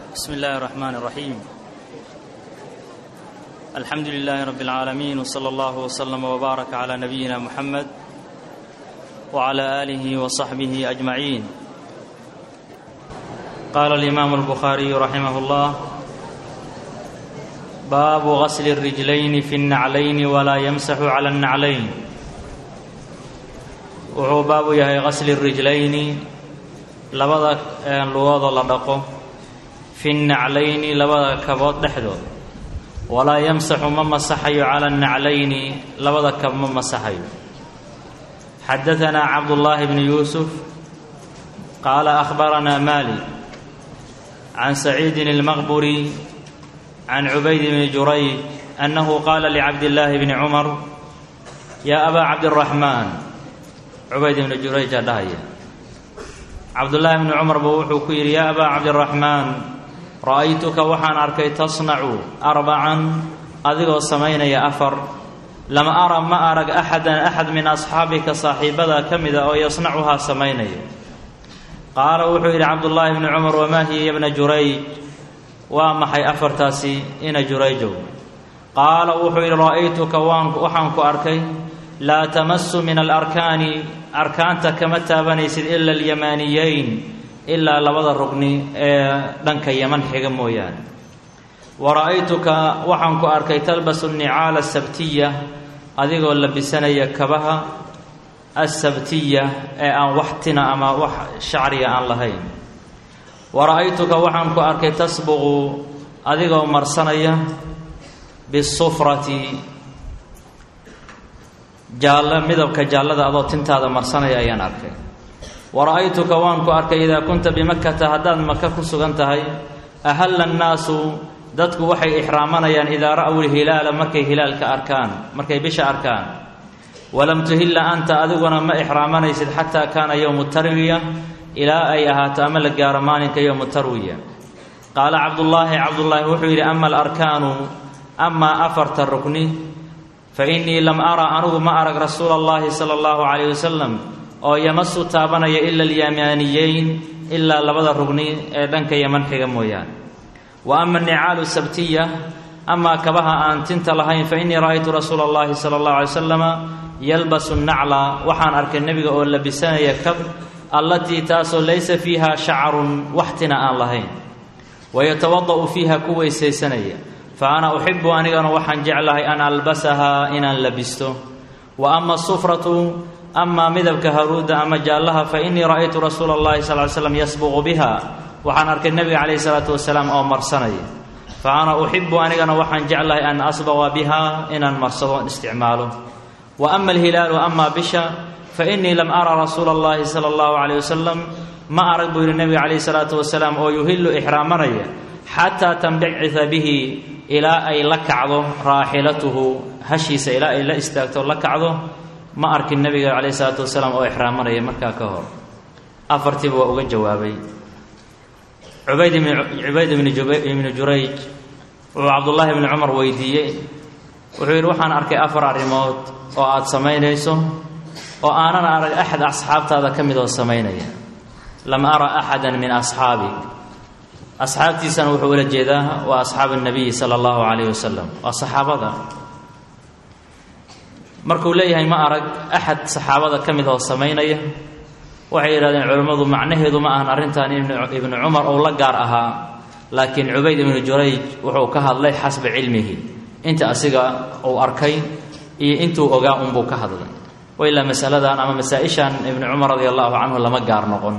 بسم الله الرحمن الرحيم الحمد لله رب العالمين وصلى الله وسلم وبارك على نبينا محمد وعلى اله وصحبه اجمعين قال الامام البخاري رحمه الله باب غسل الرجلين في النعلين ولا يمسح على النعلين wuxuu baabu yahay qasli rijlayni labada lugooda la dhaqo fi naclayni labada kabood dhexdood walaa yamsaxu ma masaxayo cala annaclayni labada kab ma masaxayo xadaanaa cabdullaahi bni yuusuf qaala akhbaranaa malik can saciidin almaqburi can cubayd bni jurayj annahu qaala licabdillaahi bni cumar yaa abaa cabdiraxmaan cubayd ibnu jurayjaa dhahaya cabdullaahi bni cumar buu wuxuu ku yidhi yaa abaa cabdiraxmaan ra'aytuka waxaan arkay tasnacu arbacan adigoo samaynaya afar lama ara ma arag axadan axad min asxaabika saaxiibada ka mida oo yasnacuhaa samaynaya qaala wuxuu yidhi cabdullaahi bni cumar wamaa hiya yabna jurayj waa maxay afartaasi ina jurayjow qaala wuxuu yidhi ra'aytuka waxaan ku arkay laa tamasu min alarkaani arkaanta kama taabanaysid ila alyamaaniyeyn ilaa labada rugni ee dhanka yaman xiga mooyaane wa ra'aytuka waxaan ku arkay talbasu nicaala asabtiya adigoo labisanaya kabaha asabtiya ee aan wax tina ama wax shacriga aan lahayn wa ra'aytuka waxaan ku arkay tasbuqu adigoo marsanaya bisufrati jaalla midabka jaallada adoo tintaada marsanaya ayaan arkay wa ra'aytuka waan ku arkay idaa kunta bimakkata haddaad maka ku sugan tahay ahalla annaasu dadku waxay ixraamanayaan idaa ra'w lhilaala markay hilaalka arkaan markay bisha arkaan walam tuhilla anta adiguna ma ixraamanaysid xataa kaana yowmu tarwiya ilaa ay ahaato ama la gaaro maalinka yowmu tarwiya qaala cabdullaahi cabdullaahi wuxuu yidhi ama alarkaanu amaa afarta rukni fa innii lam ara anugu ma arag rasuula allahi sala allahu calayh wasalam oo yamasu taabanaya ila alyamaaniyeyn ilaa labada rugni ee dhanka yaman xiga mooyaane wa ama anicaalu sabtiya amaa kabaha aan tinta lahayn fa innii ra'aytu rasuula allahi sala allahu alay wasalama yalbasu nacla waxaan arkay nebiga oo labisanaya kab allatii taasoo laysa fiiha shacarun waxtina aan lahayn wayatawada'u fiiha ku weysaysanaya fa ana uxibu anigana waxaan jeclahay an albasahaa inaan labisto wa ama asufratu amaa midabka haruudda ama jaallaha fa innii ra'aytu rasuula allahi sal ly slam yasbuqu biha waxaan arkay nebiga calayhi salaatu wasalaam oo marsanaya fa ana uxibu anigana waxaan jeclahay an asbaqa biha inaan marsado isticmaalo wa ama alhilaalu amaa bisha fa innii lam ara rasuula allahi sala allahu calayh wasalam ma arag buu yidhi nebiga calayhi salaatu wasalaam oo yuhillu ixraamanaya xataa tambacida bihi ilaa ay la kacdo raaxilatuhu hashiisa ilaa ay la istaagto la kacdo ma arkin nebiga calayhi salaatu wasalaam oo ixraamanaya markaa ka hor afartiiba waa uga jawaabay cubayd ibn cubayd ibni ibni jurayj wuxuu cabdullaahi ibni cumar weydiiyey wuxuu yidhi waxaan arkay afar arrimood oo aada samaynayso oo aanan arag axad asxaabtaada ka mid oo samaynaya lam ara axada min asxaabik asxaabtiisana wuxuu ula jeedaa waa asxaabu nabiyi sala allahu calayhi wasalam waa saxaabada markuu leeyahay ma arag axad saxaabada ka mid oo samaynaya waxay yidhahdeen culimmadu macnaheedu ma ahan arrintan ibnu cumar ou la gaar ahaa laakiin cubayd ibnu jurayj wuxuu ka hadlay xasba cilmihi inta asiga uu arkay iyo intuu ogaa unbuu ka hadlay wailaa masaladan ama masaa-ishan ibnu cumar radia allahu canhu lama gaar noqon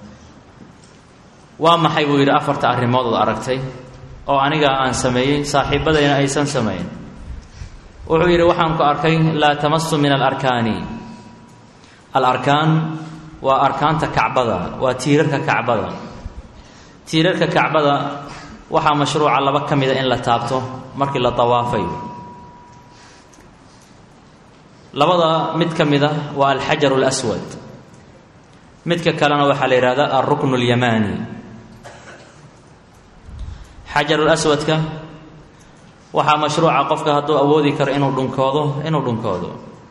waa maxay buu yidhi afarta arrimood ood aragtay oo aniga aan sameeyey saaxiibadayna aysan samayn wuxuu yidhi waxaan ku arkay laa tamasu min alarkaani alarkaan waa arkaanta kacbada waa tiirarka kacbada tiirarka kacbada waxaa mashruuca laba ka mida in la taabto markii la dawaafayo labada mid ka mida waa alxajaru اlaswad midka kalena waxaa la yidhahdaa alruknu اlyamaani xajarulaswadka waxaa mashruuca qofka hadduu awoodi karo inuu dhunkoodo inuu dhunkoodo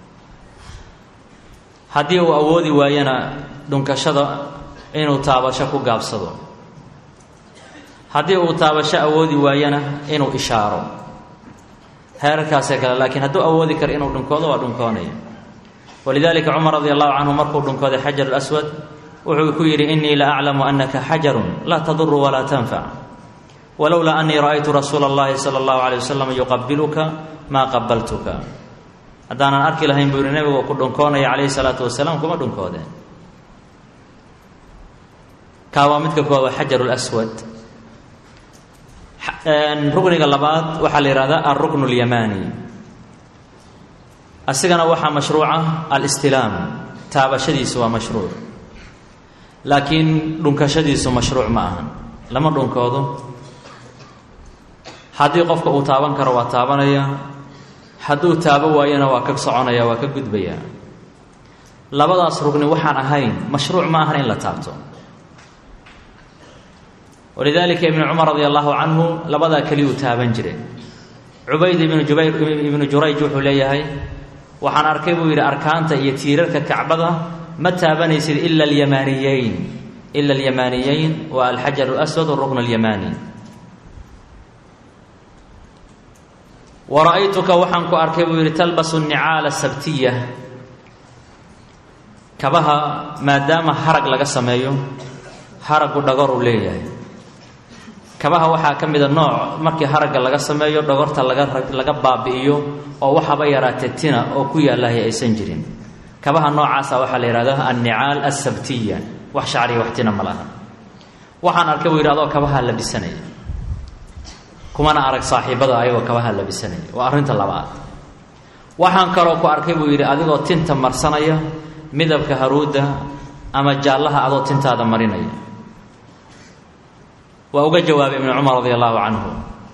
haddii uu awoodi waayana dhunkashada inuu taabasho ku gaabsado haddii uu taabasho awoodi waayana inuu ishaaro heerarkaasee kale laakiin hadduu awoodi karo inuu dhunkoodo waa dhunkoonaya walidalika cumar radi allahu canhu markuu dhunkooday xajar aswad wuxuu ku yidhi inii la aclamu anaka xajarun laa taduru walaa tanfac walowlaa anii ra'aytu rasuula اllahi sala اllahu alay wasalam yuqabiluka maa qabaltuka haddaanan arki lahayn buu yihi nebigu ku dhunkoonaya calayhi salaatu wasalaam kuma dhunkoodeen kaa waa midka koowaad waa xajar lswad rukniga labaad waxaa la yihahdaa alrukn اlyamani asigana waxaa mashruuca alistilaam taabashadiisu waa mashruuc laakiin dhunkashadiisu mashruuc ma ahan lama dhunkoodo haddii qofka uu taaban karo waa taabanaya hadduu taabo waayana waa ka soconaya waa ka gudbaya labadaas rugni waxaan ahayn mashruuc ma ahan in la taabto walidalika ibnu cumar radi allahu canhu labadaa keliyuu taaban jire cubayd ibnu jubayr ibnu jurayj wuxuu leeyahay waxaan arkay buu yidhi arkaanta iyo tiirarka kacbada ma taabanaysid ila alyamaaniyeyn ila alyamaaniyeyn waa alxajar اlaswad rukn اlyamani wa ra'aytuka waxaan ku arkay buu yidhi talbasu nicaala sabtiya kabaha maadaama harag laga sameeyo haragu dhagor uu leeyahay kabaha waxaa ka mida nooc markii haragga laga sameeyo dhagorta laga laga baabi'iyo oo waxaba yaraatee tina oo ku yaalahay aysan jirin kabaha noocaasa waxaa la yihahdaa annicaal asabtiya wax shacriya wax tina ma laha waxaan arkay buu yidhi adoo kabaha labisanaya kumana arag saaxiibada ayagoo kabaha labisanaya waa arrinta labaad waxaan kaloo ku arkay buu yidhi adigoo tinta marsanaya midabka haruudda ama jaallaha adoo tintaada marinaya waa uga jawaabay ibnu cumar radi allahu canhu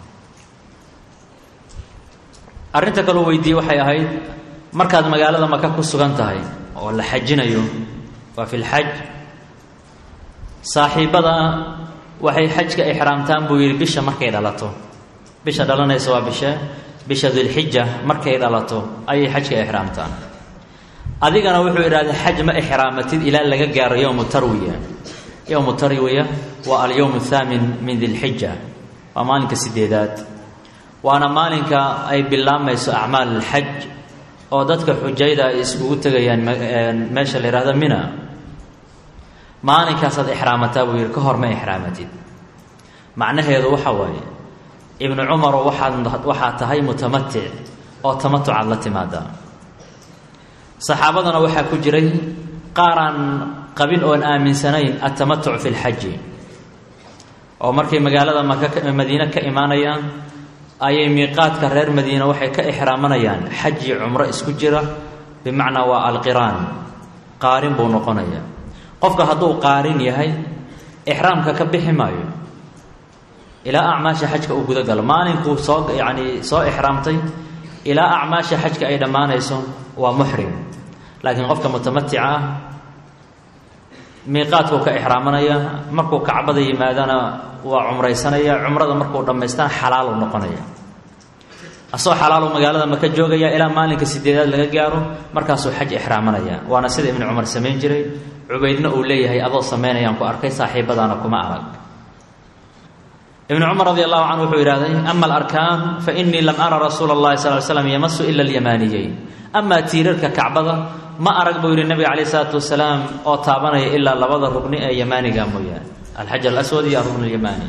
arrinta kaloo weydiiyey waxay ahayd markaad magaalada maka ku sugan tahay oo la xajinayo waa fi lxaj saaxiibada waxay xajka ixraamtaan buu yidhi bisha markay dhalato bisha dhalanaysa waa bishe bisha dilxija markay dhalato ayay xajka ixraamtaan adigana wuxuu idhahday xaj ma ixraamatid ilaa laga gaaro yowmu tarwiya yowmu tarwiya waa alyowm athaamin min dilxija waa maalinka sideedaad waana maalinka ay bilaamayso acmaal alxaj oo dadka xujayda ay iskugu tegayaan meesha la yihahdo mina maalinkaasaad ixraamataa buu yidhi ka hor ma ixraamatid macnaheedu waxa waaye ibnu cumaroo waxaad waxaa tahay mutamatic oo tamatucaad la timaadaa saxaabadana waxaa ku jiray qaaraan qabin oon aaminsanayn altamatuc fi lxaji oo markay magaalada maka madiine ka imaanayaan ayay miiqaadka reer madiina waxay ka ixraamanayaan xaji cumro isku jira bimacnaa waa alqiraan qaarin buu noqonaya qofka hadduu qaarin yahay ixraamka ka bixi maayo ilaa acmaasha xajka uu guda galo maalinkuu soo yacni soo ixraamtay ilaa acmaasha xajka ay dhammaanayso waa muxrim laakiin qofka mutamatica ah miiqaadkuu ka ixraamanaya markuu kacbada yimaadana waa cumraysanaya cumrada markuu dhammaystaan xalaalu noqonaya asoo xalaalu magaalada maka joogaya ilaa maalinka sideedaad laga gaaro markaasuu xaj ixraamanaya waana sida ibnu cumar samayn jiray cubaydna uu leeyahay adoo samaynayaan ku arkay saaxiibadaana kuma arag ibnu cumar radi allahu canhu wuxuu yidhahday ama alarkaan fa inii lam ara rasuula اllahi sal l slam yamasu ila alyamaaniyeyn amaa tiirarka kacbada ma arag buu yidhi nabiga calayh isalaatu wasalaam oo taabanaya ilaa labada rugni ee yamaaniga mooyaane alxajar alaswad iyo arukn alyamaani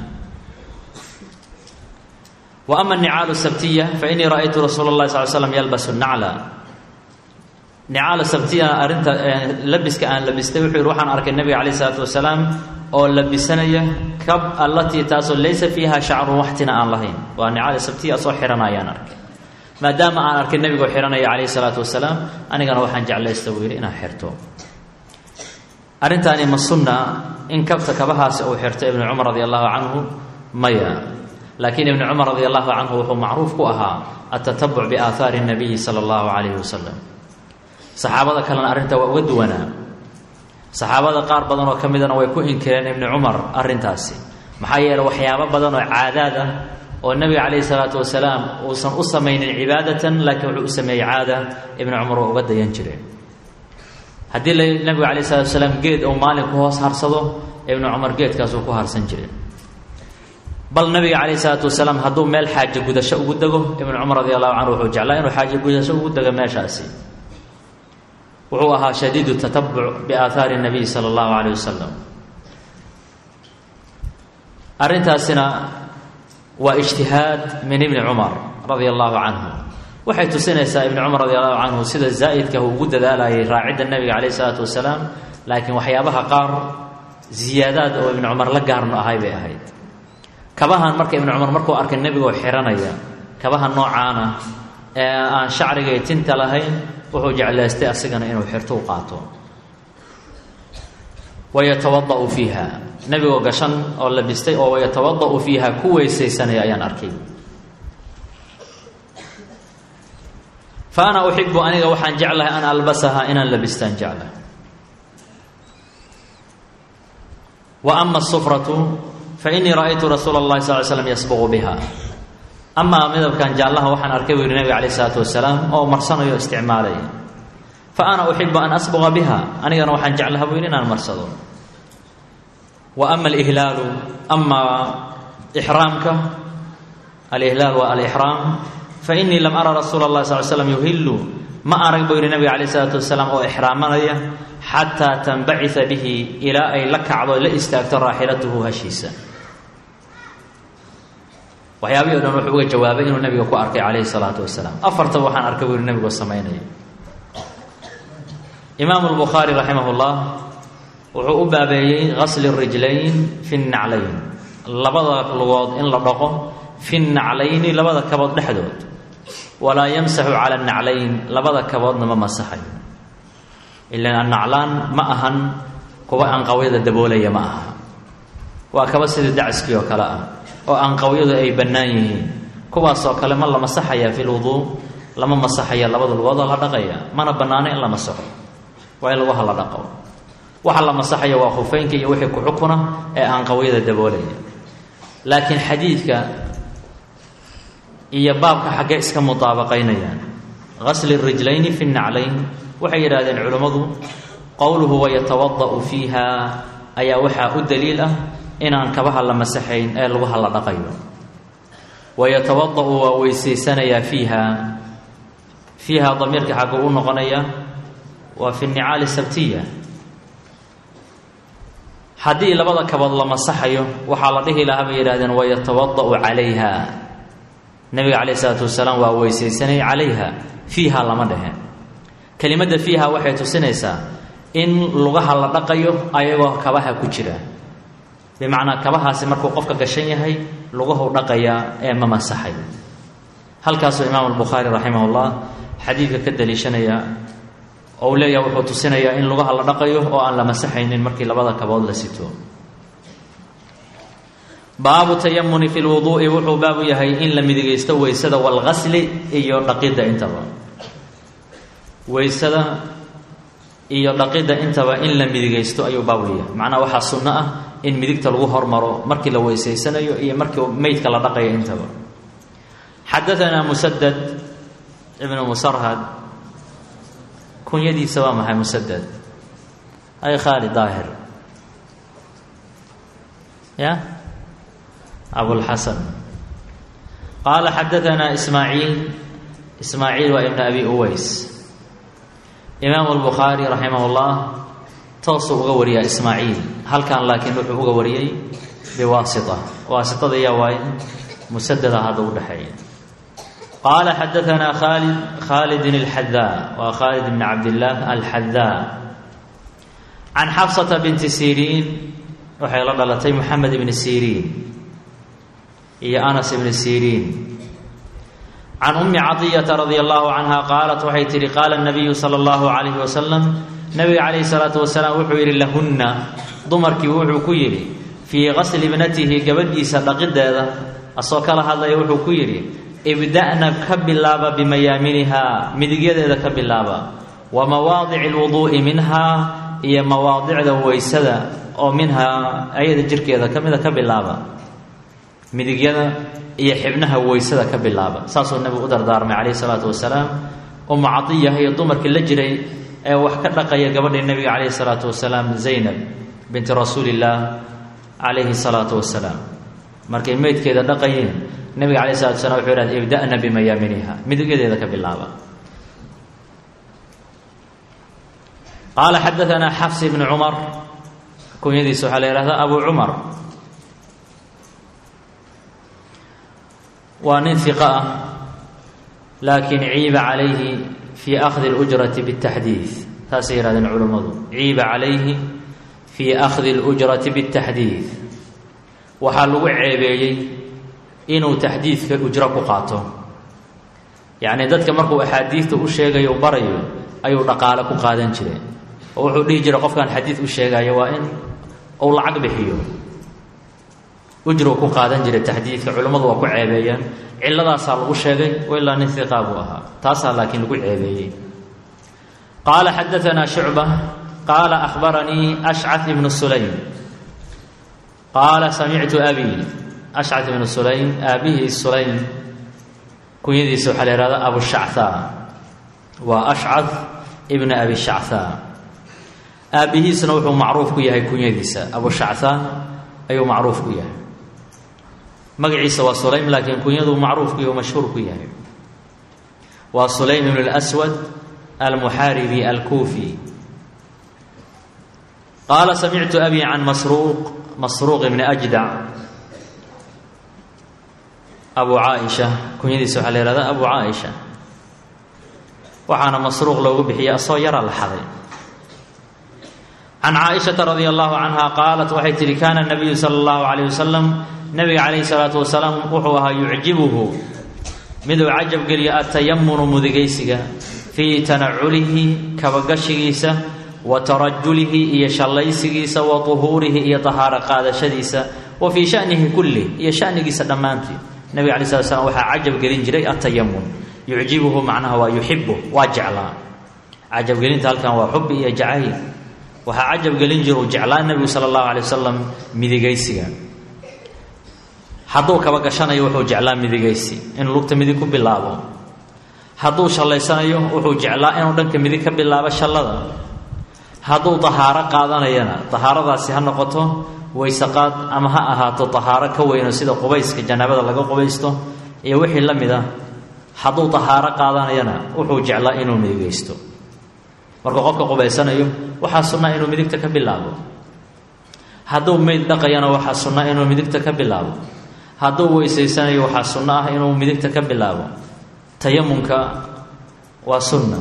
wa ama anicaalu sabtiya fa inii ra'aytu rasuula اllahi sal slam yalbasu nacla nicaala sabtiya arrinta labiska aan labistay wuxuu yidhi waxaan arkay nabiga calayh isalaatu wasalaam oo labisanaya kab allatii taasoo laysa fiiha shacrun waxtina aan lahayn waa nicaala sabtiya soo xihanayaan arkay maadaama aan arkay nebigoo xihanaya calayhi salaatu wasalaam anigana waxaan jeclaysta buu yidhi inaan xirto arrintaani ma sunna in kabta kabahaasi uu xirto ibnu cumar radi allahu canhu maya laakiin ibnu cumar radi allahu canhu wuxuu macruuf ku ahaa atatabuc biaahaari nabiyi sala allahu calayhi wasalam saxaabada kalena arrintaa waa uga duwanaa saxaabada qaar badan oo ka midana way ku inkireen ibnu cumar arrintaasi maxaa yeele waxyaabo badan oo caadaad ah oo nebiga calayhi salaatu wasalaam uusan u samaynin cibaadatan laakiin wuxuu u sameeyey caada ibnu cumar waa uga dayan jireen haddii la nebiga calayh salatu wasalaam geed uu maalin ku hoos harsado ibnu cumar geedkaasuu ku harsan jiray bal nabiga calayhi salaatu wasalaam hadduu meel xaaje gudasho ugu dego ibnu cumar radi allahu canhu wuxuu jeclaa inuu xaaje gudasho ugu dego meeshaasi wuxuu ahaa shadiidu tatabuc biaahaari nabiy sala allahu calayh wasalam arrintaasina waa ijtihaad min ibni cumar radia allahu canhu waxay tusinaysaa ibni cumar radi allahu canhu sida zaa'idka uu ugu dadaalayay raacidda nebiga calayh isalaatu wasalaam laakiin waxyaabaha qaar ziyaadaad oo ibni cumar la gaarno ahay bay ahayd kabahan marka ibni cumar markuu arkay nebigoo xiranaya kabaha noocaana ee aan shacrigay tinta lahayn wuxuu jeclaystay asigana inuu xirto u qaato wayatawada'u fiiha nebigoo gashan oo labistay oo wayatawada'u fiiha ku weysaysanaya ayaan arkay fa ana uxibu aniga waxaan jeclahay an albasaha inaan labistaan jeclahay wa ama asufratu fa inii ra'aytu rasuula اllahi sal ly slam yasbuqu biha amaa midabkan jaallaha waxaan arkay buu yihi nabiga calayh isalaatu wasalaam oo marsanayo o isticmaalaya fa ana uxibu an asbuqa biha anigana waxaan jeclaha buu yidhi inaan marsado wa ama alihlaalu amaa ixraamka alihlaal waa alixraam fa inii lam ara rasuula اllahi sal l slam yuhillu ma arag buu yihi nabiga calayh isalaatu wasalaam oo ixraamanaya xataa tanbacida bihi ilaa ay la kacdo la istaagto raaxilatuhu hashiisa waxyaabihii o dhan wuxuu uga jawaabay inuu nabiga ku arkay calayhi salaatu wasalaam afartaba waxaan arkay buu yihi nabigoo samaynaya imaamu lbukhaari raximah llah wuxuu u baabeeyey gasli rijlayn fi naclayn labada lugood in la dhaqo fi naclayni labada kabood dhexdood walaa yamsaxu cala naclayn labada kaboodna ma masaxayo ilan annaclaan ma ahan kuwa anqawyada daboolaya ma aha waa kaba sidii dacaskii oo kale ah oo anqawyadu ay bannaan yihiin kuwaasoo kale ma la masaxaya fi lwuduu lama masaxaya labada lugoodoo la dhaqaya mana bannaano in la masaxo waa in laguha la dhaqo waxa la masaxaya waa khufeynka iyo wixii ku xukuna ee anqawyada daboolaya laakiin xadiidka iyo baabka xaggee iska mutaabaqaynayaan gasli rijlayni fi naclayn waxay yidhahdeen culimmadu qowluhu wayatawada'u fiiha ayaa waxaa u daliil ah inaan kabaha la masaxayn ee laguha la dhaqayo wayatawada'u waa weysaysanayaa fiiha fiiha damiirka xaggu u noqonaya waa fi nicaali sabtiya haddii labada kabood la masaxayo waxaa la dhihi lahaa bay yidhahdeen wayatawada'u calayha nabiga calayh isalaatu wasalaam waa weysaysanay calayha fiiha lama dhehe kelimadda fiiha waxay tusinaysaa in lugaha la dhaqayo ayagoo kabaha ku jira bimacnaa kabahaasi markuu qofka gashan yahay lugahu dhaqayaa ee ma masaxay halkaasuu imaamu albukhaari raximah ullah xadiidka ka daliishanaya oo uu leeyahay wuxuu tusinayaa in lugaha la dhaqayo oo aan la masaxaynin markii labada kabood la sito baabu tayamuni fi lwuduu'i wuxuu baabu yahay in la midigaysto weysada walgasli iyo dhaqidda intaba weysada iyo dhaqidda intaba in la midigaysto ayuu baabu yahay macnaha waxaa sunno ah in midigta lagu hormaro markii la weysaysanayo iyo markii meydka la dhaqayo intaba xadaanaa musadad ibnu musarhad kunyadiisa waa maxay musadad ay khaali daahir ya abulxasan qaala xadaanaa ismaaciil ismaaciil waa ibn abi uways imaamu albukhaari raximah ullah toosuu uga wariyaa ismaaciil halkan laakiin wuxuu uga wariyey biwaasita waasitada yaa waaye musadada hadda u dhexeeya qaala xadaanaa khaalid khaalidin alxadaa waa khaalid bni cabdillaah alxadaa can xafsata binti siriin waxay la dhalatay moxamed ibni siriin iyo anas ibni siriin can ummi cadiyata radia allahu canha qaalat waxay tihi qaala nabiyu sala allahu calayhi wasalam nabiga calayhi salaatu wasalaam wuxuu yidhi lahunna dumarkii wuxuu ku yidhi fii qasli ibnatihi gabadhiisa dhaqideeda asoo kala hadlaya wuxuu ku yidhi ibda'na ka bilaaba bimayaaminihaa midigyadeeda ka bilaaba wa mawaadici lwuduu'i minhaa iyo mawaadicda weysada oo minhaa ayada jirkeeda ka mida ka bilaaba midigyada iyo xibnaha weysada ka bilaaba saasuu nabigu u dardaarmay calayhi salaatu wasalaam umu cadiya iyo dumarkii la jiray ee wax ka dhaqaya gabadhii nabiga calayhi salaatu wasalaam zaynab binti rasuulillaah calayhi salaatu wasalaam markay meydkeeda dhaqayeen nebiga calay salatu slam wuxuu yidhahda ibda'na bimayaaminiha midigadeeda ka bilaaba qaala xadaanaa xafs ibnu cumar kunyadiisa waxaa la yihahdaa abu cumar waa nin hiqa ah laakiin ciiba calayhi fii akhdi اlujrati bاtaxdiid taasay yihahdeen culummadu ciiba calayhi fii akhdi اlujrati bاtaxdiid waxaa lagu ceebeeyey inuu taxdiidka ujro ku qaato yacni dadka markuu axaadiidta u sheegayo u barayo ayuu dhaqaale ku qaadan jiray oo wuxuu dhihi jiray qofkaan xadiid u sheegayo waa in uu lacag bixiyo ujru ku qaadan jiray taxdiidka culimmadu waa ku ceebeeyeen ciladaasaa lagu sheegay ilaa nin hiqaa buu ahaa taasaa laakiin lagu ceebeeyey qaala xadaanaa shucba qaala akhbaranii ashcad ibnu sulaym qaala samictu abi ashcad ibnu sulaym aabihii sulaym kunyadiisa waxaa la ihahdaa abushacthaa waa ashcad ibna abi shacthaa aabbihiisna wuxuu macruuf ku yahay kunyadiisa abushacthaa ayuu macruuf ku yahay magaciisa waa sulaym laakiin kunyadu macruuf ku yahy mashhuur ku yahay waa sulaym ibn اlأswad almuxaaribi alkuufi qaala samictu abi can masruuq masruuq ibni ajdac abu caaisha kunyadiisa waxaa la ihahdaa abu caaisha waxaana masruuq loogu bixiyay asoo yara la xaday can caaishata radia allahu canha qaalat waxay tihi kaana nabiyu sala allahu calayh wasalam nabiga calayhi salaatu wasalaam wuxuu ahaa yucjibuhu miduu cajab geliyo atayamunu mudigaysiga fii tanaculihi kabagashigiisa wa tarajulihi iyo shallaysigiisa wa tuhuurihi iyo tahaaro qaadashadiisa wa fii shanihi kulli iyo shanigiisa dhammaantii nabiga alay slat slam waxaa cajab gelin jiray atayamun yucjibuhu macnaha waa yuxibu waa jeclaa cajabgelinta halkan waa xubi iyo jacayl waxaa cajab gelin jira uu jeclaa nebigu sala allahu alay wasalam midigaysiga hadduu kaba gashanayo wuxuu jeclaa midigaysi inuu lugta midig ku bilaabo hadduu shallaysanayo wuxuu jeclaa inuu dhanka midig ka bilaabo shallada hadduu tahaaro qaadanayana tahaaradaasi ha noqoto waysaqaad ama ha ahaato tahaaro ka weyno sida qubayska janaabada laga qubaysto iyo wixii la mid ah hadduu tahaaro qaadanayana wuxuu jeclaa inuu midigaysto markuu qofka qubaysanayo waxaa sunnaa inuu midigta ka bilaabo hadduu meyd dhaqayana waxaa sunnaa inuu midigta ka bilaabo hadduu weysaysanayo waxaa sunno ah inuu midigta ka bilaabo tayamunka waa sunna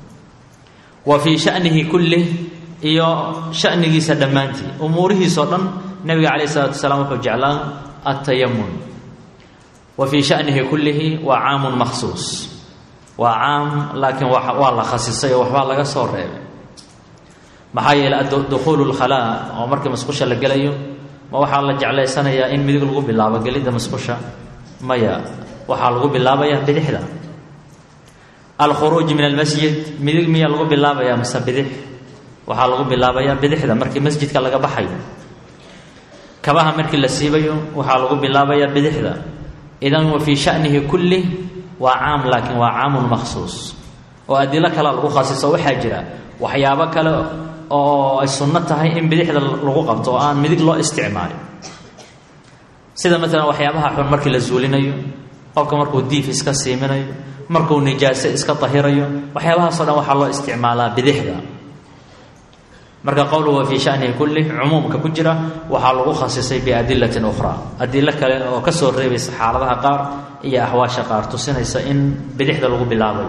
wa fii shanihi kullih iyo shanigiisa dhammaantii umuurihiisoo dhan nebiga calayh isalaatu wasalaam wuxuu jeclaa atayamun wa fii shanihi kullihi waa caamun makhsuus waa caam laakiin waa la khasisay oo waxbaa laga soo reebay maxaa yeeley dukhuulu lkhalaa oo markii masqusha la gelayo ma waxaa la jeclaysanayaa in midig lagu bilaabo gelidda masqusha maya waxaa lagu bilaabayaa bidixda alkhuruuj min almasjid midig miyaa lagu bilaabayaa mase bidix waxaa lagu bilaabayaa bidixda markii masjidka laga baxayo kabaha markii la siibayo waxaa lagu bilaabayaa bidixda idan wa fii shanihi kulli waa caam laakiin waa caamun makhsuus oo adilo kale lagu khasiso waxaa jira waxyaabo kale oo ay sunno tahay in bidixda lagu qabto oo aan midig loo isticmaalin sida maalan waxyaabaha xun markii la zuulinayo qofka markuu diif iska siiminayo markuu nijaase iska tahirayo waxyaabahaasoo dhan waxaa loo isticmaalaa bidixda marka qowluhu wa fii shanihi kulli cumuumka ku jira waxaa lagu khasisay biadilatin ukhraa adilo kale oo ka soo reebaysa xaaladaha qaar iyo axwaasha qaar tusinaysa in bidixda lagu bilaabayo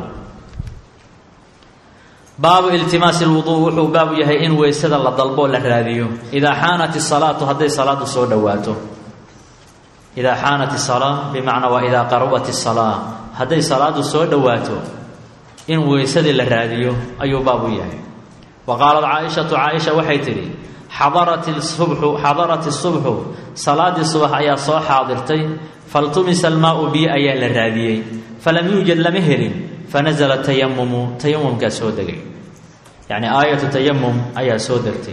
baabu iltimaasi lwuduu wuxuu baabu yahay in weysada la dalboo la raadiyo idaa xaanat isalaatu hadday salaadu soo dhowaato idaa xaanat isalaa bimacnaa waa idaa qarabat isalaa hadday salaadu soo dhowaato in weysadii la raadiyo ayuu baabu yahay wa qaalat caaishatu caaisha waxay tidhi xadarat subxu xadarat isubxu salaadii subax ayaa soo xaadirtay faltumisa almaau biyo ayaa la raadiyey falam yuujad lama helin fanazla tayamumu tayamumkaa soo degay yacni aayatu tayamum ayaa soo degtay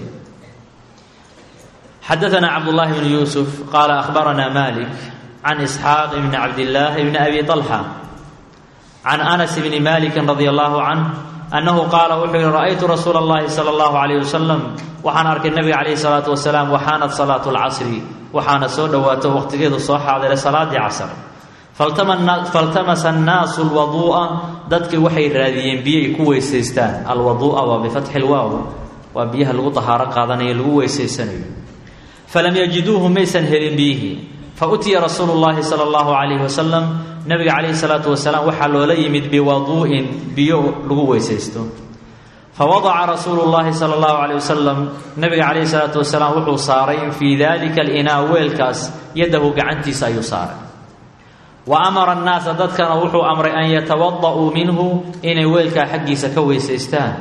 xadaanaa cabdullaahi bnu yuusuf qaala akhbaranaa malik can isxaaq bni cabdillaahi bni abi طalxa can anas bni maliki radi allahu canh annahu qaala wuxuu yihi ra'aytu rasuula اllahi salى اllahu alayh wasalam waxaan arkay nabiga calayhi salaatu wasalaam waxaanat salaatu lcasri waxaana soo dhowaato waqtigeedu soo xaadiray salaadii casr faltamasa annaasu alwaduu'a dadkii waxay raadiyeen biyay ku weysaystaan alwaduu'a waa bifatxi lwaaw waa biyaha lagu tahaaro qaadanayo lagu weysaysanayo falam yajiduuhu maysan helin biyihii fa utiya rasuulu llahi sala allahu calayhi wasalam nabiga calayhi salaatu wasalaam waxaa loola yimid biwaduu'in biyo lagu weysaysto fawadaca rasuulu llahi sala allahu calayh wasalam nabiga calayhi salaatu wasalaam wuxuu saaray fii dalika alinaa weelkaas yadahu gacantiisa ayuu saaray wa amara annaasa dadkana wuxuu amray an yatawada'uu minhu inay weelkaa xaggiisa ka weysaystaan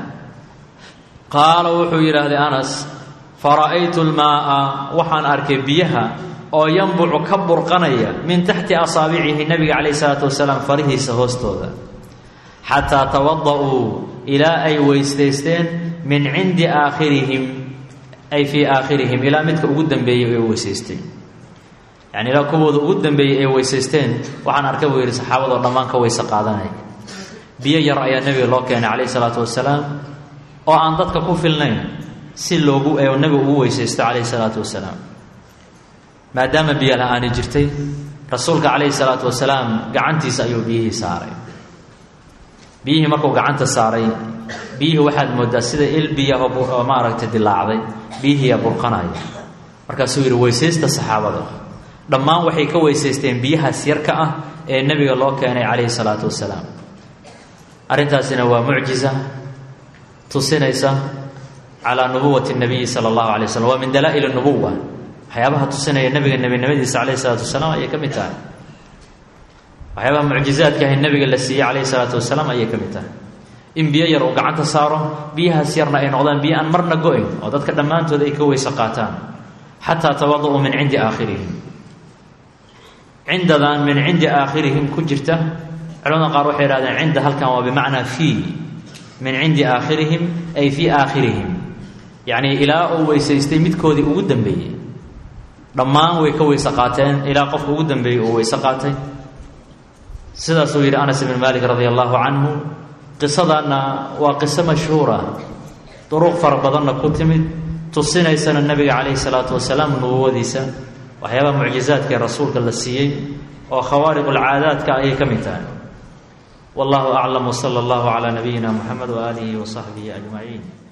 qaala wuxuu yidhaahday anas fara'aytu lmaa'a waxaan arkay biyaha oo yanbucu ka burqanaya min taxti asaabicihi nabiga calayhi salaatu wasalaam farihiisa hoostooda xataa tawada'uu ilaa ay weysaysteen min cindi aakhirihim ay fii aakhirihim ilaa midka ugu dambeeyey ee weysaysteen yani ilaa kuwooda ugu dambeeyey ee weysaysteen waxaan arkay buu yidhi saxaabadoo dhammaan ka weyse qaadanaya biyo yar ayaa nebiga loo keenay calayhi salaatu wasalaam oo aan dadka ku filnayn si loogu nebigu ugu weysaysto calayhi salaatu wasalaam maadaama biyo la-aani jirtay rasuulka calayhi salaatu wasalaam gacantiisa ayuu biyihii saaray biyihii markuu gacanta saaray biyihii waxaad moodaa sida il biyaho maaragtay dilaacday biyihiiyaa burqanaya markaasuu yidhi weysaysta saxaabada dhammaan waxay ka weysaysteen biyahaas yarka ah ee nebiga loo keenay calayhi salaatu wasalaam arrintaasina waa mucjiza tusinaysa calaa nubuwati nabiyi sala allahu alay waslm waa min dalaa'il nubuwa waxyaabaha tusinaya nebiga nebinimadiisa calayhi salaatu wasalaam ayay ka mid tahay waxyaabaha mucjizaadka ahay nebiga la siiyey calayhi salaatu wasalaam ayay ka mid tahay in biyo yar uu gacanta saaro biyahaas yarna ay noqdaan biyo aan marna go-ayn oo dadka dhammaantood ay ka weyse qaataan xataa tawada-uu min cindi aakhirihim cindadan min cindi aakhirihim ku jirta culamada qaar waxay ihahdeen cinda halkan waa bimacnaa fii min cindi aakhirihim ay fii aakhirihim yacnii ilaa uu weysaystay midkoodii ugu dambeeyey dhammaan way ka weyse qaateen ilaa qofka ugu dambeeyey uu weyse qaatay sidaasuu yidhi anas ibn malik radia allahu canhu qisadaanna waa qiso mashhuura duruq fara badanna ku timid tusinaysana nebiga calayhi salaatu wasalaam nubuwadiisa waxyaabaha mucjizaadka ee rasuulka la siiyey oo khawaariq ulcaadaadka ayay ka mid tahay wallahu aclam wsala allahu calaa nabiyina muxamed waaalihi wa saxbihi ajmaciin